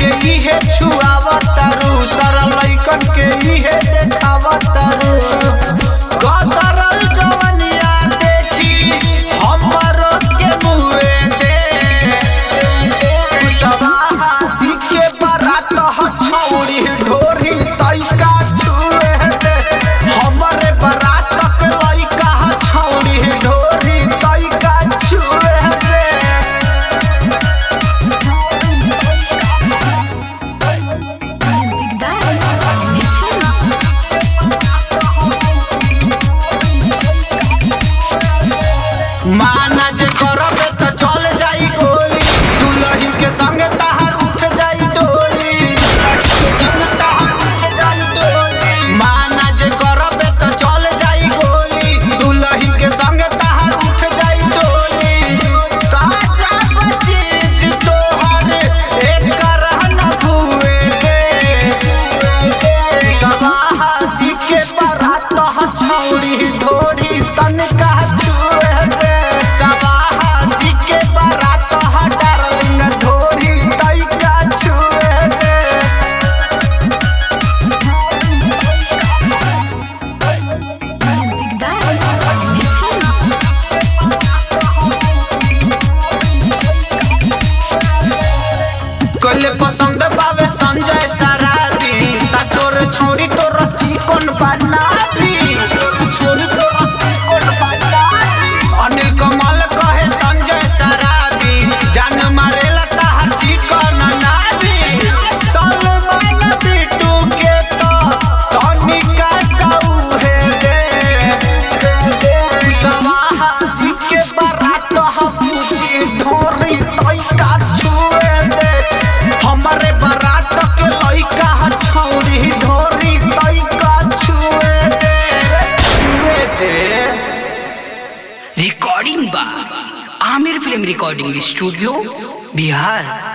के इहे छुआवतारू सारा लइकन के इहे देखावतारू कतरल जवनिया देखी हमर के मुए दे सवाहाती के बारात ह छौरी ढोरी तैका छुए दे हमरे बारात के लइका ह छौरी ढोरी तैका छुए दे Music by माना जे करबे त चल जाई गोली दुलही के संग तहार उठ जाई डोली के संग तहार उठ जाई डोली माना जे करबे त चल जाई गोली दुलही के संग तहार उठ जाई डोली ताजा चीज तोहर एक रहन भुए दे सवाहाती के बारात ह छौरी ढोरी तनका छुए दे सवाहाती के बारात ह डार्लिंग ढोरी तैका छुए दे Music by कले पसंद बावे संजय सराबी सचोर छोरी तो रची कोन बनाबी छोरी तो रची कोन बनाबी अनिल कमल कहे संजय सराबी जान मारे लता हची कोन नाबी सलमान बिट्टू के तो तनिका सौहे दे सवाहा जी के बारात हम पूछी ढोरी तैका छुए दे हमरे बारात के लइका ह छौरी ढोरी तैका छुए दे छुए दे रिकॉर्डिंग बा Aamir film recording studio Bihar